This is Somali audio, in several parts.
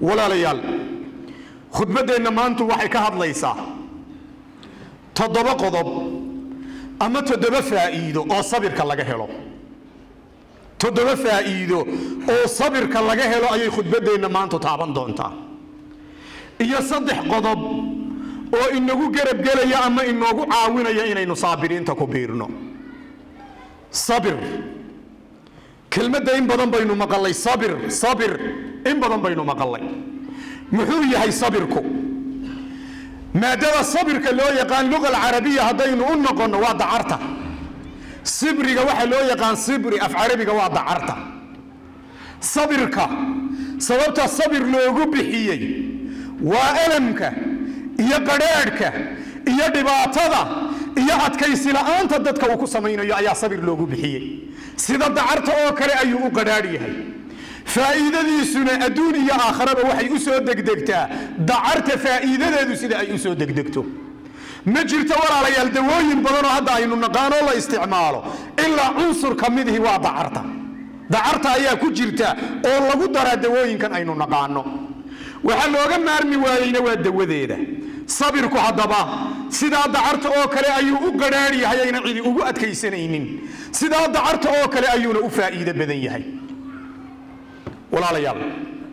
walaalayaal khudbaddeenna maantu waxay ka hadlaysaa toddoba qodob ama toddoba faa'iido oo sabirka laga helo toddoba faa'iido oo sabirka laga helo ayay khudbaddeenna maantu taaban doontaa iyo saddex qodob oo inagu garabgelaya ama inoogu caawinaya inaynu saabiriinta ku biirno sabir kelmadda in badan baynu maqalay sabir sabir in badan baynu maqalay muxuu yahay sabirku maadada sabirka loo yaqaan luga alcarabiya haddaynu u noqonno waa dacarta sibriga waxaa loo yaqaan sibri af carabiga waa dacarta sabirka sababta sabir loogu bixiyey waa alamka iyo qadhaadhka iyo dhibaatada iyo adkaysi la'aanta dadka uu ku samaynayo ayaa sabir loogu bixiyey sida dacarta oo kale ayuu u qadhaadh yahay faa'iidadiisuna adduun iyo aakharaba waxay u soo degdegtaa dacarta faa'iidadeedu sida ay u soo degdegto ma jirto walaalayaal dawooyin badanoo hadda aynu naqaanoo la isticmaalo ilaa cunsur ka midihi waa dacarta dacarta ayaa ku jirta oo lagu daraa dawooyinkan aynu naqaano waxaa looga maarmi waayeyna waa dawadeeda sabirku haddaba sidaa dacarta oo kale ayuu u qadhaadh yahay ayna cidi ugu adkaysanaynin sidaa dacarta oo kale ayuuna u faa'iido badan yahay walaalayaal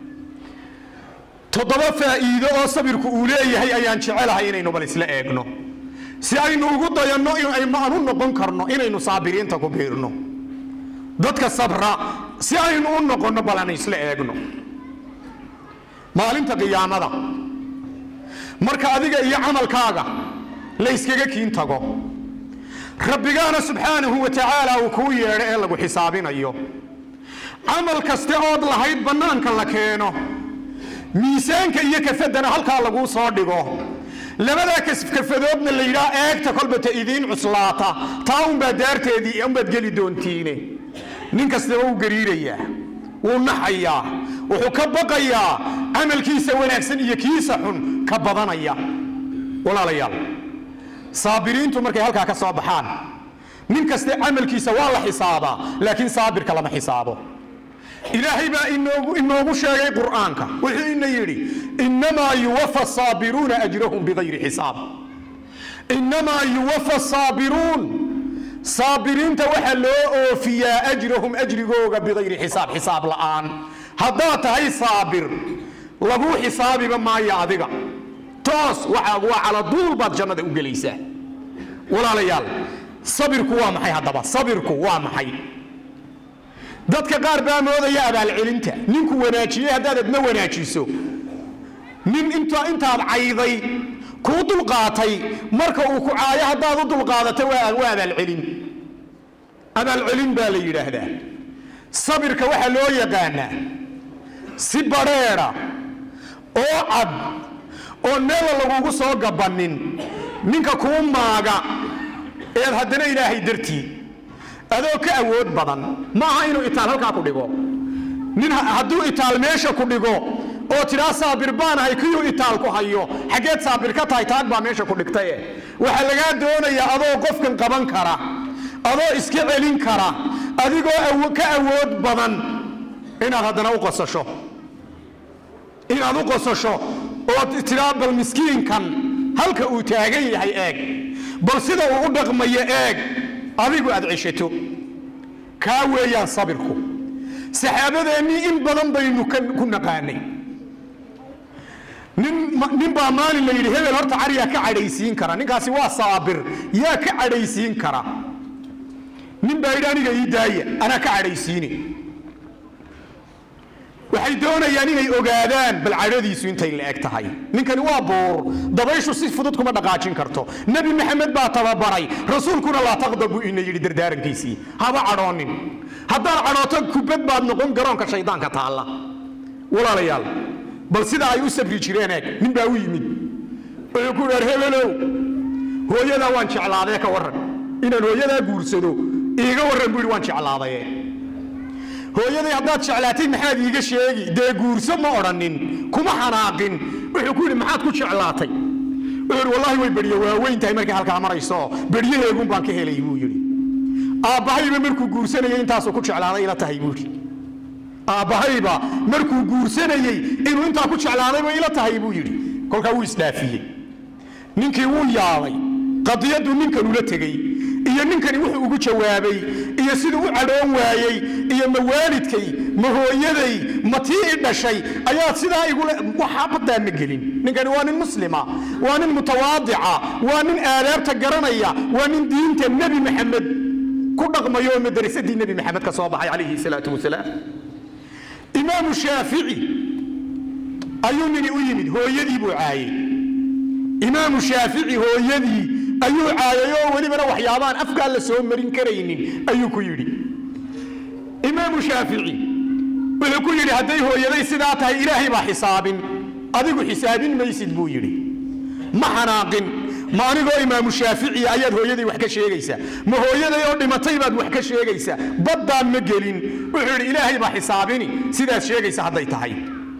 toddoba faa'iido oo sabirku uu leeyahay ayaan jecelahay inaynu bal isla eegno si aynu ugu dayanno aan u noqon karno inaynu saabiriinta ku biirno dadka sabra si aynu u noqonno bal aan isla eegno maalinta qiyaamada marka adiga iyo camalkaaga la yskaga kiin tago rabbigaana subxaanahu wa tacaala uu kuu yeedho ee lagu xisaabinayo camal kaste ood lahayd bannaanka la keeno miisaanka iyo kafaddana halkaa laguu soo dhigo labadaa kafadoodna la yidhaha eegta kolbata idiin cuslaata taa unbaa daarteedii unbaad geli doontiine nin kastaba wuu gariirayaa wuu naxayaa wuxuu ka baqayaa camalkiisa wanaagsan iyo kiisa xun ka badanaya walaalayaal saabiriintu markay halkaa ka soo baxaan nin kaste camalkiisa waa la xisaabaa laakiin saabirka lama xisaabo ilaahay baa inoogu sheegay qur'aanka wuxuu ina yidhi innamaa yuwafa saabiruuna ajrahum bigayri xisaab innamaa yuwafa saabiruun saabiriinta waxaa loo oofiyaa ajrahum ajrigooga bigayri xisaab xisaab la'aan haddaad tahay saabir laguu xisaabiba maayo adiga toos waxaagu waa caladuul baad jannada u gelaysaa walaalayaal sabirku waa maxay haddaba sabirku waa maxay dadka qaar baa moodaya abaalcelinta ninku wanaajiyey haddaad adna wanaajiso nin intaad cayday kuu dulqaatay marka uu ku caayo haddaad u dulqaadato waa abaalcelin abaalcelin baa la yidhaahdaa sabirka waxaa loo yaqaanaa si badheedha oo cad oon meella lagugu soo gabannin ninka kuu maaga eed haddana ilaahay dartii adoo ka awood badan ma aha inuu itaal halkaa ku dhigo nin hadduu itaal meesha ku dhigo oo tidhaa saabir baanahay kiyuu itaal ku hayo xaggeed saabir ka tahay taag baa meesha ku dhigtaye waxaa lagaa doonayaa adoo qofkan qaban kara adoo iska celin kara adigoo ka awood badan inaad haddana u qosasho inaad u qosasho oo tidhaa bal miskiinkan halka uu taagan yahay eeg bal sida uu u dhaqmayo eeg adigu aad ceshato kaa weeyaan sabirku saxaabadeennii in badan baynu ku naqaanay nin baa maalin la yidhi hebel horta car yaa ka cadhaysiin kara ninkaasi waa saabir yaa ka cadhaysiin kara nin baa yidhi aniga ii daaya anaa ka cadhaysiine waxay doonayaan inay ogaadaan bal cadhadiisu intay la eg tahay ninkani waa buur dabayshu si fudud kuma dhaqaajin karto nebi maxamed baa tababaray rasuulkuna laa taqdab buu ina yidhi dardaarankiisii haba cadhoonin haddaad cadhooto kubad baad noqon garoonka shaydaanka taalla walaalayaal bal sida ay u sabri jireen eeg nin baa u yimid wuxuu ku dheer hebelow hooyadaa waan jeclaadee ka warran inaan hooyadaa guursado iiga warran buu yidhi waan jeclaadaye hooyaday haddaad jeclaatay maxaad iiga sheegi dee guurso ma odhanin kuma xanaaqin wuxuu ku yidhi maxaad ku jeclaatay wuxuu yidhi wallahi way berye waaweyn tahay markay halkaa marayso beryaheegun baan ka helay buu yidhi aabbahayba markuu guursanayay intaasuu ku jeclaaday ila tahay buu yidhi aabbahayba markuu guursanayey inuu intaa ku jeclaadayba ila tahay buu yidhi kolkaa wuu isdhaafiyey ninkii wuu yaabay qadiyaddu ninkan ula tegey iyo ninkani wuxuu ugu jawaabay iyo siduu u cadhoon waayey iyo ma waalidkay ma hooyaday ma tii i dhashay ayaad sidaa igule waxaa baddaa ma gelin ninkani waa nin muslima waa nin mutawaadica waa nin aadaabta garanaya waa nin diinta nebi maxamed ku dhaqmayo oo madrasadii nebi maxamed ka soo baxay calayhi salaatu wasalaam imaamu shaafici ayuu nini u yimid hooyadii buu caayey imaamu shaafici hooyadii ayuu caayay oo welibana waxyaabaan afkaa la soo marin karaynin ayuu ku yidhi imaamu shaafici wuxuu ku yidhi hadday hooyaday sidaa tahay ilaahay baa xisaabin adigu xisaabin maysid buu yidhi ma xanaaqin ma anigoo imaamu shaafici ayaad hooyaday wax ka sheegaysaa ma hooyaday oo dhimatay baad wax ka sheegaysaa baddaan ma gelin wuxuu yidhi ilaahay baa xisaabini sidaad sheegaysa hadday tahay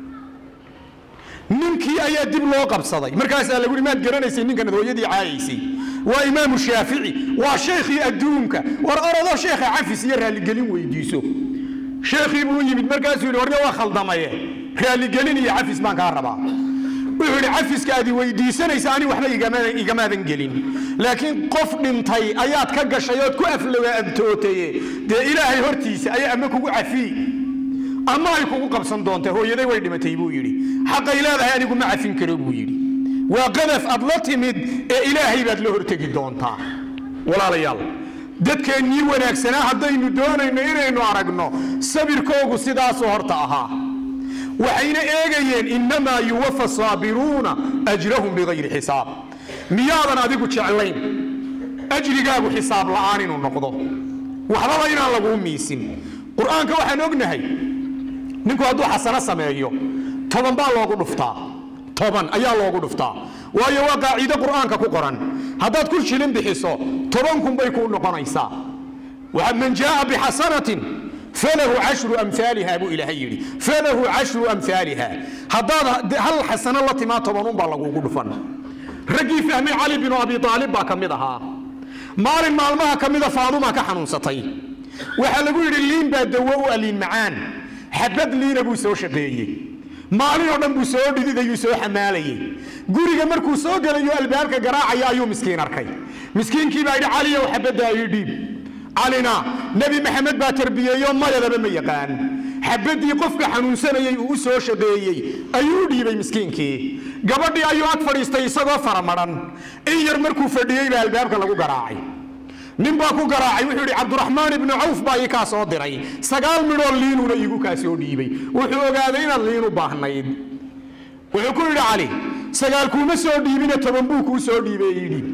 ninkii ayaa dib loo qabsaday markaasaa lagu yidhi maad garanaysay ninkanad hooyadii caayaysay waa imaamu shaafici waa sheekhii adduunka war orodoo sheekha cafis iyo raalligelin weydiiso sheekhii buu yimid markaasuu yidhi warne waa khaldamaye raalligelin iyo cafis baan kaa rabaa wuxuu yidhi cafiska aad weydiisanaysa ani waxba igamaadan gelin laakiin qof dhintay ayaad ka gashay ood ku aflagaantootaye dee ilaahay hortiisa ayaa ama kugu cafiy ama ay kugu qabsan doonta hooyaday way dhimatay buu yidhi xaqay leedahay anigu ma cafin karo buu yidhi waa qadaf aad la timid ee ilaahay baad la hortegi doontaa walaalayaal dadkeennii wanaagsanaa haddaynu doonayno inaynu aragno sabirkoogu sidaasoo horta ahaa waxayna eegayeen innamaa yuwafa saabiruuna ajrahum bigayri xisaab miyaadan adigu jeclayn ajrigaagu xisaab la'aan inuu noqdo waxbaba inaan laguu miisin qur-aanka waxaan ognahay ninku hadduu xasano sameeyo toban baa loogu dhuftaa toban ayaa loogu dhuftaa waayo waa qaaciide qur'aanka ku qoran haddaad ku shilin bixiso toban kun bay kuu noqonaysaa man jaaa bixasanatin falahu cashru amhaaliha buu ilaahay yidhi falahu cashru amhaaliha haddaad hal xasano la timaa tobanun baa lagugu dhufan raggii fahmay cali binu abi aalib baa ka mid ahaa maalin maalmaha ka mida faaduma ka xanuunsatay waxaa lagu yidhi liin baa dawo u aliin macaan xabad liina buu soo shaqeeyey maalin oo dhan buu soo dhididayuu soo xamaalayey guriga markuu soo gelayo albaabka garaacaya ayuu miskiin arkay miskiinkii baa yidhi caliyow xabaddaa ii dhiib calina nebi maxamed baa tarbiyeeyo mayadaba ma yaqaan xabaddii qofka xanuunsanayey uu u soo shaqeeyey ayuu u dhiibay miskiinkii gabadhii ayuu ag fadhiistay isagoo faramadhan in yar markuu fadhiyey baa albaabka lagu garaacay nin baa ku garaacay wuxuu yidhi cabduraxmaan ibnu cawf baa ii kaa soo diray sagaal midhoo liinuuna iigu kaa soo dhiibay wuxuu ogaaday inaad liin u baahnayd wuxuu ku yidhi cali sagaal kuuma soo dhiibine toban buu kuu soo dhiibay ii dhiib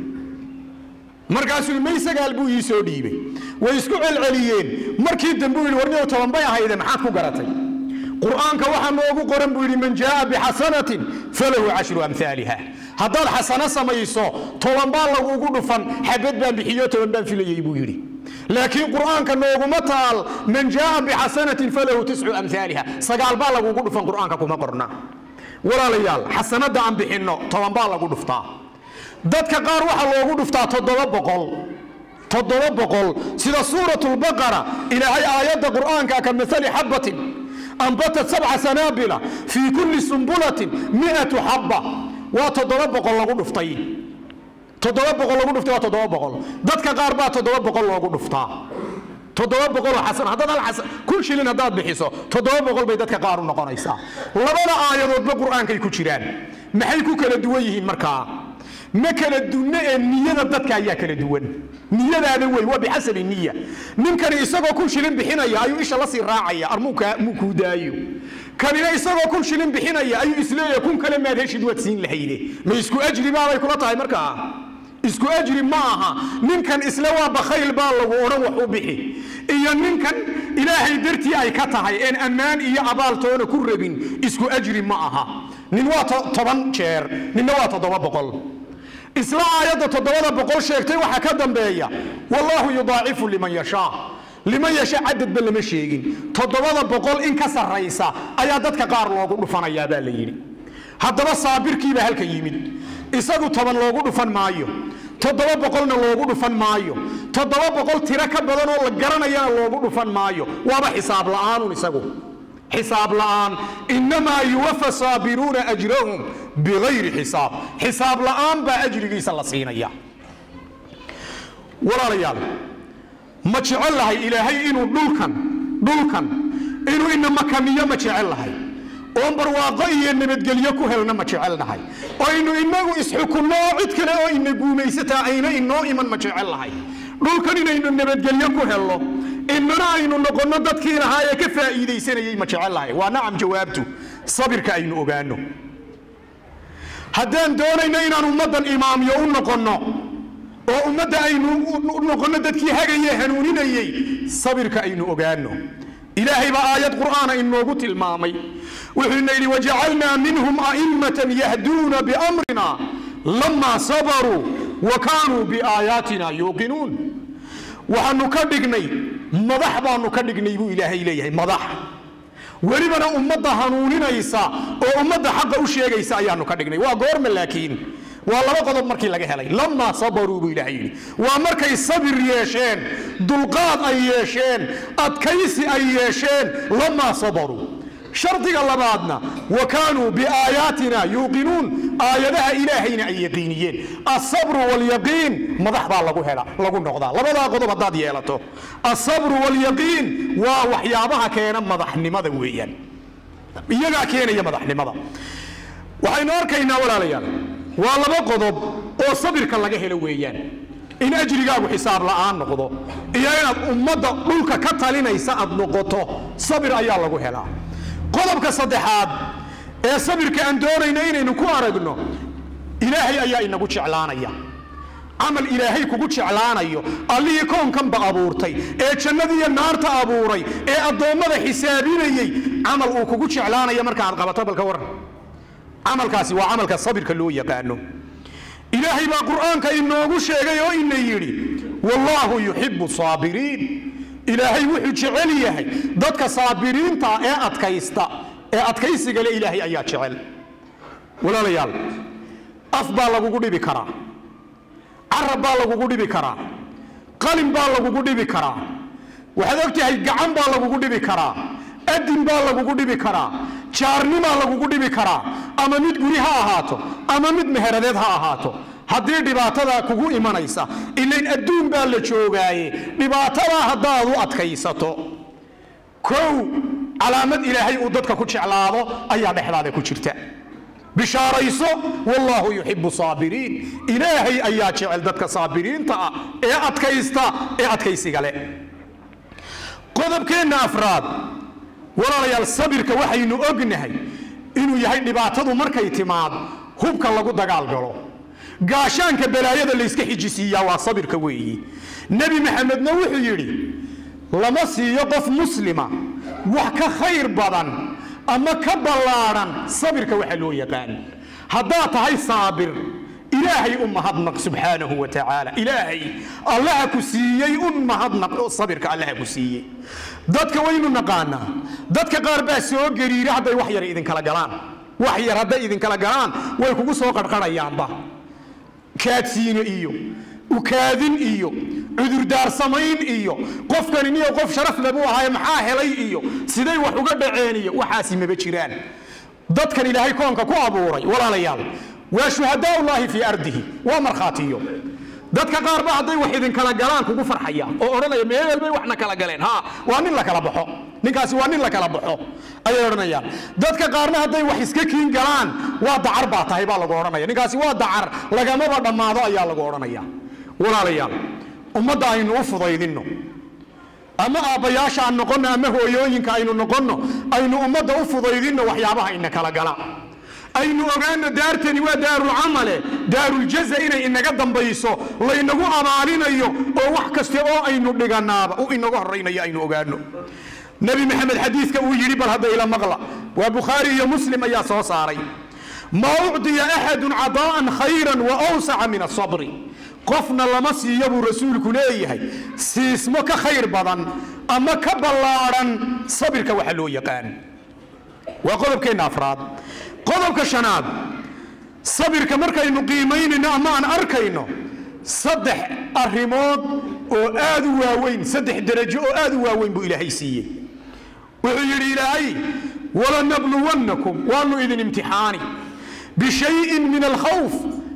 markaasuu may sagaal buu ii soo dhiibay way isku celceliyeen markii dambe uu yidhi warniyow toban bay ahayde maxaad ku garatay qur'aanka waxaa noogu qoran buu yidhi man jaaa bixasanatin falahu cashru amhaaliha haddaad xasano samayso toban baa lagugu dhufan xabad baan bixiyo toban baan filayey buu yidhi laakiin qur'aanka nooguma taal man jaaa bixasanatin falahu tiscu amhaaliha sagaal baa lagugu dhufan qur'aanka kuma qorna walaalayaal xasanada aan bixinno toban baa lagu dhuftaa dadka qaar waxaa loogu dhuftaa toddoba boqol toddoba boqol sida suuratulbaqara ilaahay aayadda qur'aanka ka maali xabbatin ambatat sabca sanaabila fii kulli sumbulatin miatu xabba waa toddoba boqol lagu dhuftay toddoba boqol lagu dhuftay waa toddoba boqol dadka qaar baa toddoba boqol loogu dhuftaa toddoba boqoloo xasan haddaad hal xasan kun shilin haddaad bixiso toddoba boqol bay dadka qaar u noqonaysaa labada aayadoodba qur'aankay ku jiraan maxay ku kala duwan yihiin markaa ma kala dunno ee niyada dadka ayaa kala duwan niyadaada wey waa bixasabi niya ninkani isagoo kun shilin bixinaya ayuu isha la sii raacaya armuu kuu daayo kanina isagoo kun shilin bixinaya ayuu isleeyahay kun kale maad heshid waad siin lahayde ma isku ajri baabay kula tahay markaa isku ajri ma aha ninkan isle waa bakhayl baa lagu odhan wax u bixi iyo ninkan ilaahay dartii ay ka tahay een ammaan iyo abaaltoona ku rabin isku ajri ma aha nin waa toban jeer ninna waa toddoba boqol isla aayadda toddobada boqol sheegtay waxaa ka dambeeya wallaahu yudaacifu liman yashaa liman yasha cadadba lama sheegin toddobada boqol in ka sarraysa ayaa dadka qaar loogu dhufanayaa baa la yidhi haddaba saabirkiibaa halka yimid isagu toban loogu dhufan maayo toddoba boqolna loogu dhufan maayo toddoba boqol tiro ka badan oo la garanayana loogu dhufan maayo waaba xisaab la'aanun isagu xisaab la'aan innamaa yuwafa saabiruuna ajrahum bigayri xisaab xisaab la'aan baa ajrigiisa la siinaya walaalayaal ma jecel lahay ilaahay inuu dhulkan dhulkan inuu ina makaniyo ma jecel lahay oon barwaaqo iyo nabadgelyo ku helna ma jecelnahay oynu inagu isxukunno oo cid kale oo ina guumaysataa ayna inoo iman ma jecel lahay dhulkan inaynu nabadgelyo ku helno inana aynu noqonno dadkii lahaa ee ka faa'iidaysanayey ma jecel lahay waa nacam jawaabtu sabirka aynu ogaano haddaan doonayno inaan ummaddan imaamyo u noqonno oo ummadda aynu u noqonno dadkii hagaye hanuuninayey sabirka aynu ogaano ilaahay baa aayad qur'aana inoogu tilmaamay wuxuuna yidhi wajacalnaa minhum a'immatan yahduuna biamrina lamaa sabaruu wa kaanuu biaayaatina yuuqinuun waxaanu ka dhignay madax baanu ka dhignay buu ilaahay leeyahay madax welibana ummadda hanuuninaysa oo ummadda xaqa u sheegaysa ayaanu ka dhignay waa goorma laakiin waa laba qodob markii laga helay lamaa sabaruu buu ilaahay yidhi waa markay sabir yeesheen dulqaad ay yeesheen adkaysi ay yeesheen lamaa sabaruu shardiga labaadna wa kaanuu biaayaatina yuuqinuun aayadaha ilaahayna ay yaqiiniyeen asabru walyaqiin madax baa lagu hela lagu noqdaa labadaa qodob haddaad yeelato asabru walyaqiin waa waxyaabaha keena madaxnimada weeyaan iyagaa keenaya madaxnimada waxaynu arkaynaa walaalayaal waa laba qodob oo sabirka laga helo weeyaan in ajrigaagu xisaab la'aan noqdo iyo inaad ummadda dhulka ka talinaysa aad noqoto sabir ayaa lagu helaa qodobka saddexaad ee sabirka aan doonayno inaynu ku aragno ilaahay ayaa inagu jeclaanaya camal ilaahay kugu jeclaanayo allihii koonkanba abuurtay ee jannadiiyo naarta abuuray ee addoommada xisaabinayey camal uu kugu jeclaanaya markaaad qabato balka waran camalkaasi waa camalka sabirka loo yaqaano ilaahay baa qur'aanka inoogu sheegay oo ina yidhi wallaahu yuxibu saabiriin ilaahay wuxuu jecel yahay dadka saabiriinta ee adkaysta ee adkaysiga le ilaahay ayaa jecel walaalayaal af baa lagugu dhibi karaa carab baa lagugu dhibi karaa qalin baa lagugu dhibi karaa waxaad ogtahay gacan baa lagugu dhibi karaa adin baa lagugu dhibi karaa jaarnimaa lagugu dhibi karaa ama mid guri ha ahaato ama mid meheradeed ha ahaato haddii dhibaatada kugu imanaysa ilayn adduun baa la joogaaye dhibaatadaa haddaad u adkaysato kow calaamad ilaahay uu dadka ku jeclaado ayaa dhexdaada ku jirta bishaarayso wallaahu yuxibu saabiriin ilaahay ayaa jecel dadka saabiriinta ah ee adkaysta ee adkaysiga leh qodobkeenna afraad walaalayaal sabirka waxaynu ognahay inuu yahay dhibaatadu markay timaad hubka lagu dagaal galo gaashaanka balaayada layska xijisiiyaa waa sabirka weeyi nebi maxamedna wuxuu yidhi lama siiyo qof muslima wax ka khayr badan ama ka ballaadhan sabirka waxa loo yaqaan haddaad tahay saabir ilaahay u mahadnaq subxaanahu wa tacaala ilaahay allaha ku siiyey un mahadnaq oo sabirka allaha ku siiyey dadka waynu naqaanaa dadka qaar baa soo gariira hadday wax yar idinkala galaan wax yar hadday idinkala galaan way kugu soo qarqarayaanba kaadsiino iyo ukaadin iyo cudurdaar samayn iyo qofkani niyo qof sharaf le buu ahaaye maxaa helay iyo siday wax uga dhaceen iyo waxaasi maba jiraan dadkan ilaahay koonka ku abuuray walaalayaal waa shuhadaa ullaahi fii ardihi waa markhaatiyo dadka qaar ba hadday wax idinkala galaan kugu farxaya oo odhanaya meeleel bay waxna kala galeen ha waa nin la kala baxo ninkaasi waa nin la kala baxo ayay odhanayaan dadka qaarna hadday wax iska kiin galaan waa dacar baa tahay baa lagu odhanaya ninkaasi waa dacar lagamaba dhammaado ayaa lagu odhanaya walaalayaal ummadda aynu u fudaydinno ama aabbayaasha aan noqonno ama hooyooyinka aynu noqonno aynu ummadda u fudaydinno waxyaabaha ina kala gala aynu ogaano daartani waa daarulcamale daaruljaza inay inaga dambayso laynagu abaalinayo oo wax kaste oo aynu dhiganaaba u inaga horaynayo aynu ogaano nebi maxamed xadiidka uu yidhi bal hadda ila maqla waa bukhaari iyo muslim ayaa soo saaray maa ucdiya axadun cadaa'an khayran wa awsaca min asabri qofna lama siiyo buu rasuulku leeyahay siismo ka khayr badan ama ka ballaadhan sabirka waxa loo yaqaan waa qodobkeenna afraad qodobka shanaad sabirka markaynu qiimaynayno ama aan arkayno saddex arrimood oo aad u waaweyn saddex derajo oo aad u waaweyn buu ilaahay siiyey wuxuu yidhi ilaahay walanabluwannakum waanu idin imtixaani bishayin min alkhawf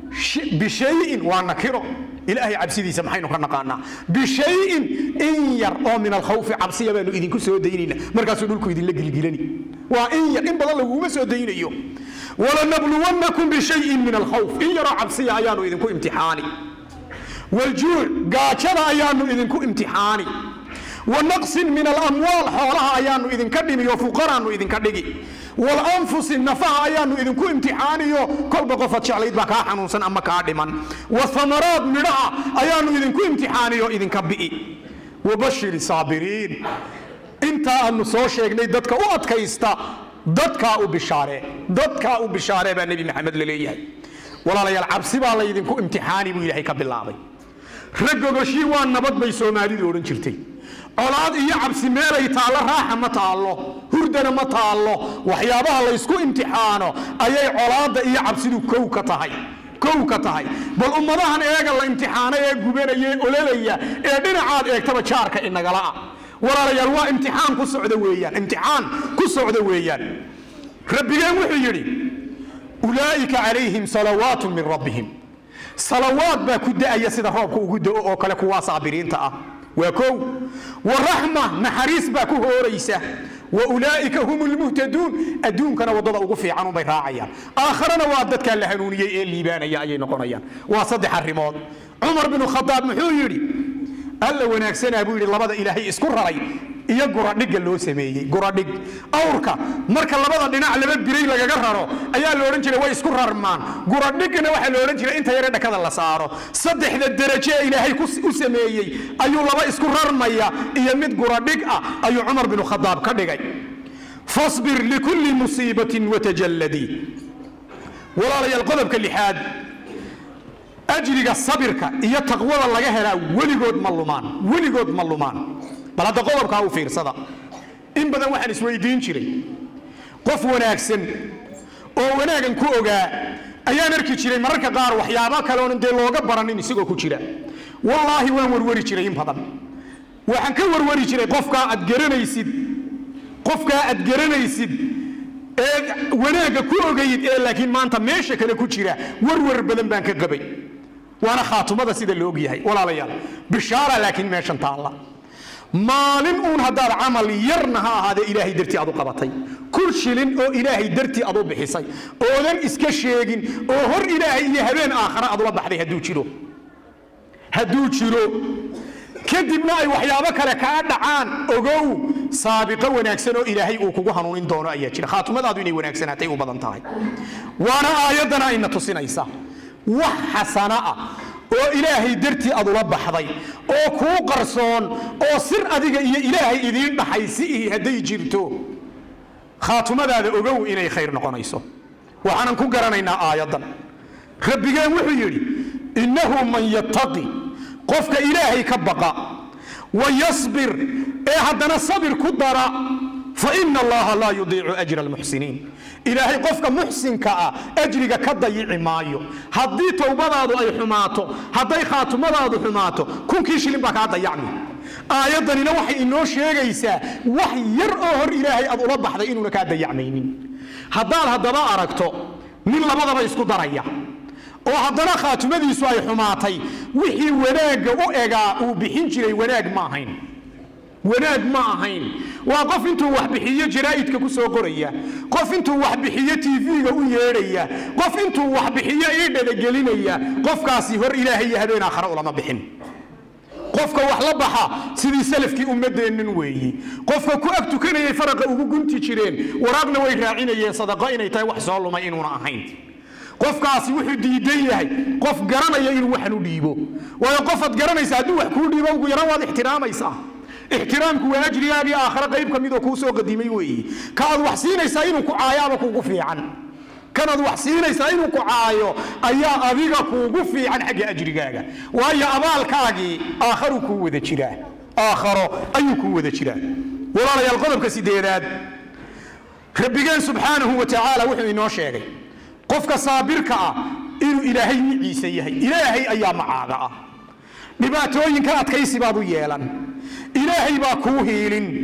bishayin waa nakiro ilaahay cabsidiisa maxaynu ka naqaanaa bishayin in yar oo min alkhawfi cabsiya baanu idinku soo daynayna markaasuu dhulku idinla gilgilani waa in yar in badan laguma soo daynayo walanabluwannakum bishayin min alkhawf in yaroo cabsiya ayaanu idinku imtixaani waljuuc gaajada ayaanu idinku imtixaani wanaqsin min alamwaal xoolaha ayaanu idinka dhimiyo fuqaraanu idinka dhigi walanfusi nafaha ayaanu idinku imtixaaniyo kolba qofaad jeclayd baa kaa xanuunsan ama kaa dhiman wahamaraad midhaha ayaanu idinku imtixaaniyo idinka bi'i wabashiri saabiriin intaa aanu soo sheegnay dadka u adkaysta dadkaa u bishaaree dadkaa u bishaaree baa nebi maxamed la leeyahay walaalayaal cabsi baa laydinku imtixaani buu ilaahay ka bilaabay raggogoshii waa nabad bay soomaalidu odhan jirtay colaad iyo cabsi meelay taallo raaxa ma taallo hurdana ma taallo waxyaabaha laysku imtixaano ayay colaadda iyo cabsidu kow ka tahay kow ka tahay bal ummadahan eega la imtixaano ee gubanaya ee ololaya ee dhinacaad eegtaba jaarka inagala'a walaalayaal waa imtixaan ku socda weeyaan imtixaan ku socda weeyaan rabbigeen wuxuu yidhi ulaa'ika calayhim salawaatu min rabbihim salawaad baa ku da'aya sida roobka ugu da'o oo kale kuwaa saabiriinta ah waa kow waraxma naxariis baa ku hooraysa wa ulaa'ika hum lmuhtaduun adduunkana waddada ugu fiican unbay raacayaan aakharana waa dadkaa la hanuuniyey ee liibaanaya ayay noqonayaan waa saddex arrimood cumar binu khadaab muxuu yidhi alla wanaagsanaa buu yidhi labada ilaahay isku raray iyo guradhigga loo sameeyey guradhig awrka marka labada dhinac laba biray lagaga raro ayaa la odhan jiray way isku rarmaan guradhigna waxaa la odhan jiray inta yare dhakada la saaro saddexda deraje ee ilaahay u sameeyey ayuu laba isku rarmaya iyo mid guradhig ah ayuu cumar binu khadaab ka dhigay fasbir likulli musiibatin watajalladii walaalayaal qodobka lixaad ajriga sabirka iyo taqwada laga helaa weligood ma lumaan weligood ma lumaan bal hadda qodobkaa u fiirsada in badan waxaan isweydiin jiray qof wanaagsan oo wanaagan ku ogaa ayaan arki jiray mararka qaar waxyaabo kale oonan dee looga baranin isagoo ku jira wallaahi waan warwari jiray in badan waxaan ka warwari jiray qofkaa aad garanaysid qofkaa aad garanaysid ee wanaagga ku ogayd ee laakiin maanta meesha kale ku jira warwar badan baan ka qabay waana khaatumada sida la ogyahay walaalayaal bishaara laakiin meeshan taalla maalin uun haddaad camal yarna ha ahaadee ilaahay dartii aad u qabatay kul shilin oo ilaahay dartii aad u bixisay oodan iska sheegin oo hor ilaahay iyo habeen aakhare aad ula baxday hadduu jiro hadduu jiro kadibna ay waxyaabo kale kaa dhacaan ogow saabiqo wanaagsan oo ilaahay uu kugu hanuunin doono ayaa jira khaatumadaadu inay wanaagsanaatay u badan tahay waana aayaddana ayna tusinaysa wax xasana ah oo ilaahay dartii aad ula baxday oo kuu qarsoon oo sir adiga iyo ilaahay idiin dhaxaysi ihi hadday jirto khaatumadaada ogow inay khayr noqonayso waxaanan ku garanaynaa aayaddan rabbigeen wuxuu yidhi innahu man yattaqi qofka ilaahay ka baqa wa yasbir ee haddana sabir ku dara fa ina allaha laa yudiicu ajra almuxsiniin ilaahay qofka muxsinka ah ajriga ka dayici maayo haddii towbadaadu ay xumaato hadday khaatumadaadu xumaato kunkii shilin baa kaa dayacmi aayaddanina waxay inoo sheegaysaa wax yar oo hor ilaahay aad ula baxday inuuna kaa dayacmaynin haddaad haddaba aragto nin labadaba isku daraya oo haddana khaatumadiisu ay xumaatay wixii wanaagga u egaa uu bixin jiray wanaag ma ahayn wanaag ma ahayn waa qof intuu wax bixiyo jaraa'idka ku soo qoraya qof intuu wax bixiyo tv-ga u yeedhaya qof intuu wax bixiyo ii dhadagelinaya qofkaasi hor ilaahay iyo habeen aakhare ulama bixin qofka wax la baxa sidii salafkii ummadeennan weeyi qofka ku ag tukanayay faraqa ugu gunti jireen waraaqna way raacinayeen sadaqo inay tahay wax soo lumay inuuna ahayn qofkaasi wuxuu diidan yahay qof garanaya inuu waxan u dhiibo waayo qofaad garanaysa hadduu wax kuu dhiibo ugu yaran waad ixtiraamaysaa ixtiraamku waa ajrigaagii aakhare qayb ka midoo kuu soo qadimay weeyi ka aad wax siinaysaa inuu ku caayaaba kuugu fiican kanaad wax siinaysaa inuu ku caayo ayaa adiga kuugu fiican xagga ajrigaaga waayo abaalkaagii aakharu kuu wada jiraa aakharo ayuu kuu wada jiraa walaalayaal qodobka sideedaad rabbigeen subxaanahu wa tacaala wuxuu inoo sheegay qofka saabirka ah inuu ilaahay miciisa yahay ilaahay ayaa macaaga ah dhibaatooyinka adkaysi baad u yeelan ilaahay baa kuu hiilin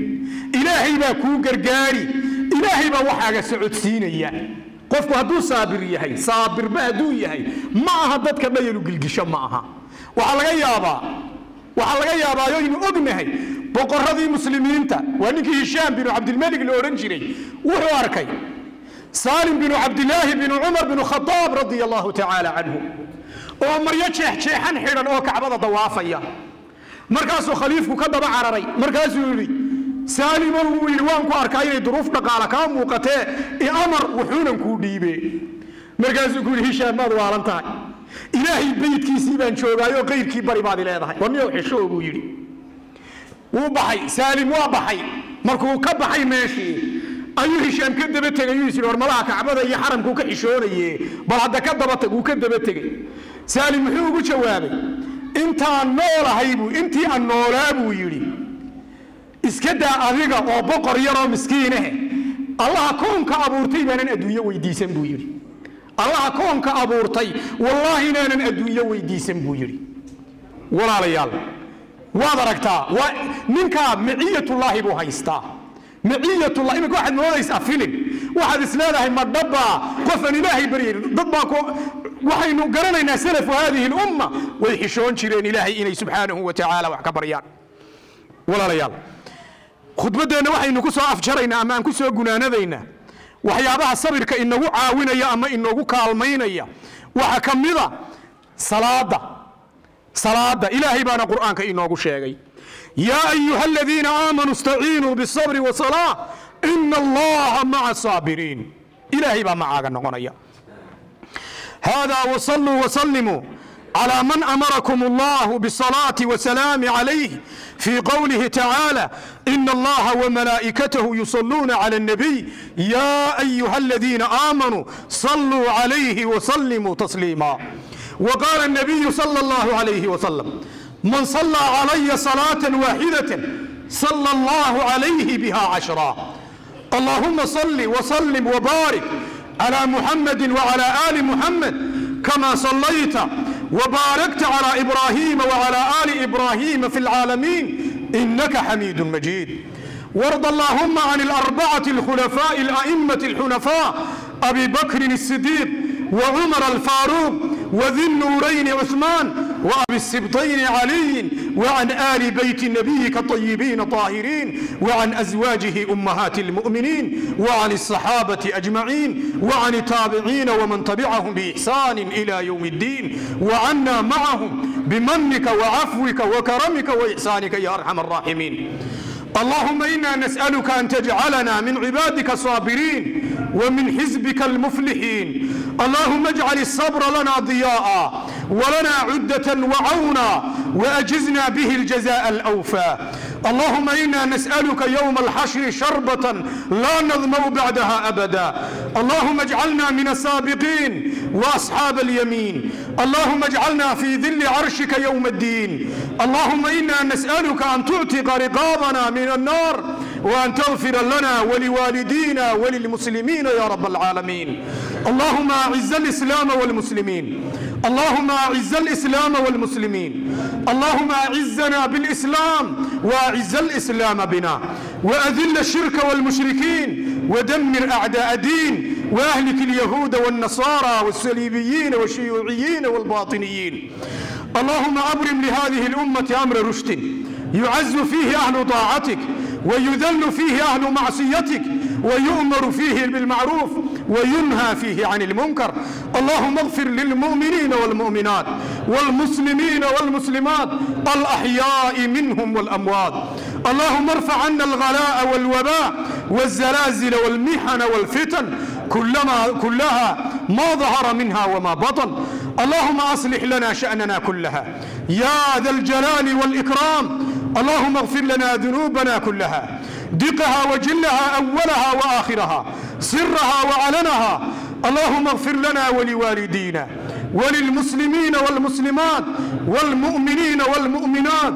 ilaahay baa kuu gargaari ilaahay baa waxaaga socodsiinaya qofku hadduu saabir yahay saabirba hadduu yahay ma aha dadka dhayalu gilgisho ma aha waxaa laga yaabaa waxaa laga yaabaa aynu ognahay boqoradii muslimiinta waa ninkii hishaam binu cabdilmalik la odhan jiray wuxuu arkay saalim binu cabdilaahi binu cumar binu khadaab radia allahu tacaala canhu oo maryo jeexjeexan xidhan oo kacbada dawaafaya markaasuu khaliifku ka daba cararay markaasuu yidhi saalimo wuu yidhi waan ku arkaa inay duruuf dhaqaala kaa muuqatee iamar wuxuunan kuu dhiibe markaasuu ku yidhi hishaam maad waalan tahay ilaahay beydkiisii baan joogaayo qayrkii bari baad i leedahay warniyow xishoo buu yidhi wuu baxay saalim waa baxay markuu ka baxay meeshii ayuu hishaam ka daba tegay yuu is yidhi war malaha kacbada iyo xaramkuu ka xishoonaye bal hadda ka daba tag wuu ka daba tegey saalim muxuu ugu jawaabay intaan noolahay buu intii aan noolaa buu yidhi iska daa adiga oo boqor yaroo miskiinahe allaha koonka abuurtay baanan adduunyo weydiisan buu yidhi allaha koonka abuurtay wallaahi inaanan adduunyo weydiisan buu yidhi walaalayaal waad aragtaa waa ninkaa miciyatullaahi buu haystaa miciyatullah iminka waxaad moodaysaa filin waxaad is leedahay ma dhabbaa qofaan ilaahay baryay dad baa ku waxaynu garanaynaa salafu haadihi lumma way xishoon jireen ilaahay inay subxaanahu wa tacaala wax ka baryaan walaalayaal khudbaddeenna waxaynu ku soo afjaraynaa ama aan ku soo gunaanadaynaa waxyaabaha sabirka inagu caawinaya ama inagu kaalmaynaya waxaa ka mida salaada salaada ilaahay baana qur'aanka inoogu sheegay yaa ayuha aladiina aamanuu istaciinuu bisabri wasalaa ina allaha maca saabiriin ilaahay baa macaaga noqonaya hada wsaluu wsalimuu على من أمركم الله بالصلاة والسلام عليه في قوله تعالى إن الله وملائكته يصلون على النبي يا أيها الذين آمنوا صلوا عليه وسلموا تسليما وقال النبي صلى الله عليه وسلم من صلى علي صلاة واحدة صلى الله عليه بها عشرا اللهم صل وسلم وبارك على محمد وعلى آل محمد كما صليت وباركت على إبراهيم وعلى آل إبراهيم في العالمين إنك حميد مجيد وارض اللهم عن الأربعة الخلفاء الأئمة الحنفاء أبي بكر الصديق وعمر الفاروق وذي النورين عثمان وأبي السبطين علي وعن آل بيت نبيك الطيبين طاهرين وعن أزواجه أمهات المؤمنين وعن الصحابة أجمعين وعن التابعين ومن تبعهم بإحسان إلى يوم الدين وعنا معهم بمنك وعفوك وكرمك وإحسانك يا أرحم الراحمين اللهم إنا نسألك أن تجعلنا من عبادك الصابرين ومن حزبك المفلحين اللهم اجعل الصبر لنا ضياء ولنا عدة وعونا وأجزنا به الجزاء الأوفى اللهم إنا نسألك يوم الحشر شربة لا نظمأ بعدها أبدا اللهم اجعلنا من السابقين وأصحاب اليمين اللهم اجعلنا في ذل عرشك يوم الدين اللهم إنا نسألك أن تعتق رقابنا من النار وأن تغفر لنا ولوالدينا وللمسلمين يا رب العالمين اللهم أعز الإسلام والمسلمين اللهم أعز الإسلام والمسلمين اللهم أعزنا بالإسلام وأعز الإسلام بنا وأذل الشرك والمشركين ودمر أعداء الدين وأهلك اليهود والنصارى والصليبيين والشيوعيين والباطنيين اللهم أبرم لهذه الأمة أمر رشد يعز فيه أهل طاعتك ويذل فيه أهل معصيتك ويؤمر فيه بالمعروف وينهى فيه عن المنكر اللهم اغفر للمؤمنين والمؤمنات والمسلمين والمسلمات الأحياء منهم والأموات اللهم ارفع عنا الغلاء والوباء والزلازل والمحن والفتن كلما كلها ما ظهر منها وما بطن اللهم أصلح لنا شأننا كلها يا ذا الجلال والإكرام اللهم اغفر لنا ذنوبنا كلها دقها وجلها أولها وآخرها سرها وعلنها اللهم اغفر لنا ولوالدينا وللمسلمين والمسلمات والمؤمنين والمؤمنات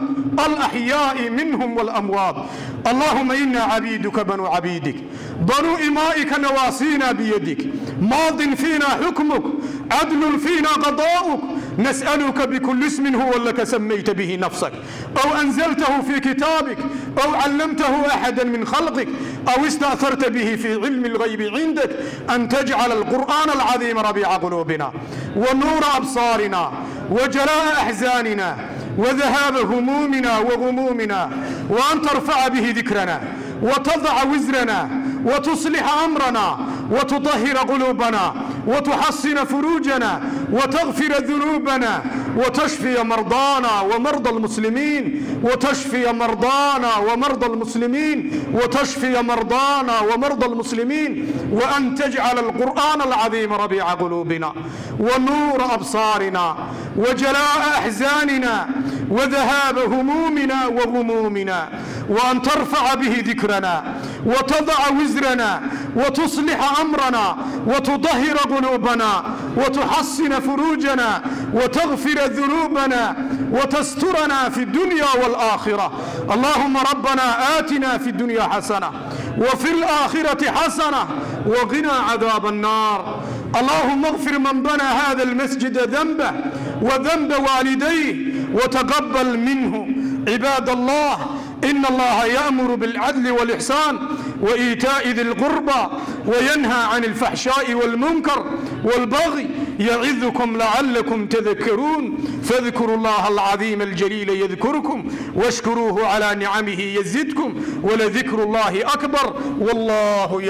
الأحياء منهم والأموات اللهم إنا عبيدك بنو عبيدك بنو إمائك نواصينا بيدك ماض فينا حكمك عدل فينا قضاؤك نسألك بكل اسم هو لك سميت به نفسك أو أنزلته في كتابك أو علمته أحدا من خلقك أو استأثرت به في علم الغيب عندك أن تجعل القرآن العظيم ربيع قلوبنا ونور أبصارنا وجلاء أحزاننا وذهاب همومنا وغمومنا وأن ترفع به ذكرنا وتضع وزرنا وتصلح أمرنا وتطهر قلوبنا وتحصن فروجنا وتغفر ذنوبنا وتشفي مرضانا ومرضى المسلمين وتشفي مرضانا ومرضى المسلمين وتشفي مرضانا ومرضى المسلمين وأن تجعل القرآن العظيم ربيع قلوبنا ونور أبصارنا وجلاء أحزاننا وذهاب همومنا وغمومنا وأن ترفع به ذكرنا وتضع وزرنا وتصلح أمرنا وتطهر قلوبنا وتحصن فروجنا وتغفر ذنوبنا وتسترنا في الدنيا والآخرة اللهم ربنا آتنا في الدنيا حسنة وفي الآخرة حسنة وقنا عذاب النار اللهم اغفر من بنى هذا المسجد ذنبه وذنب والديه وتقبل منه عباد الله إن الله يأمر بالعدل والإحسان وإيتاء ذي القربى وينهى عن الفحشاء والمنكر والبغي يعظكم لعلكم تذكرون فاذكروا الله العظيم الجليل يذكركم واشكروه على نعمه يزدكم ولذكر الله أكبر والله